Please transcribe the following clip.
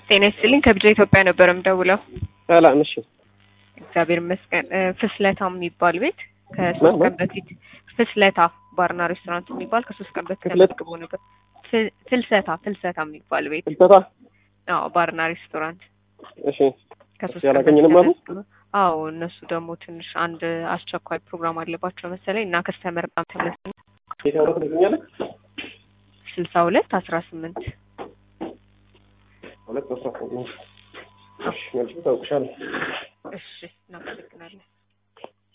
ጤና ይስጥልኝ ከብድር ኢትዮጵያ ነበር የምደውለው። ሰላም። እሺ እግዚአብሔር ይመስገን። እ፣ ፍስለታ የሚባል ቤት ከሶስት ምን? ቀን በፊት ፍስለታ ባርና ሬስቶራንት የሚባል ከሶስት ቀን በፊት ፍስለት? ተመዝግቦ ነበር። ፍ- ፍልሰታ ፍልሰታ የሚባል ቤት ፍልሰታ። አዎ፣ ባርና ሬስቶራንት እሺ ከሶስት እሱ ቀን በፊት ያላገኘንም አሉ? ተመዝግቦ አዎ፣ እነሱ ደግሞ ትንሽ አንድ አስቸኳይ ፕሮግራም አለባቸው መሰለኝ እና ከስተመር በጣም ተመስገን የት ያወራ ትገኛለህ? ስልሳ ሁለት አስራ ስምንት ሁለት አስራ ስምንት እሺ መልሼ እታውቅሻለሁ። እሺ እናመሰግናለን።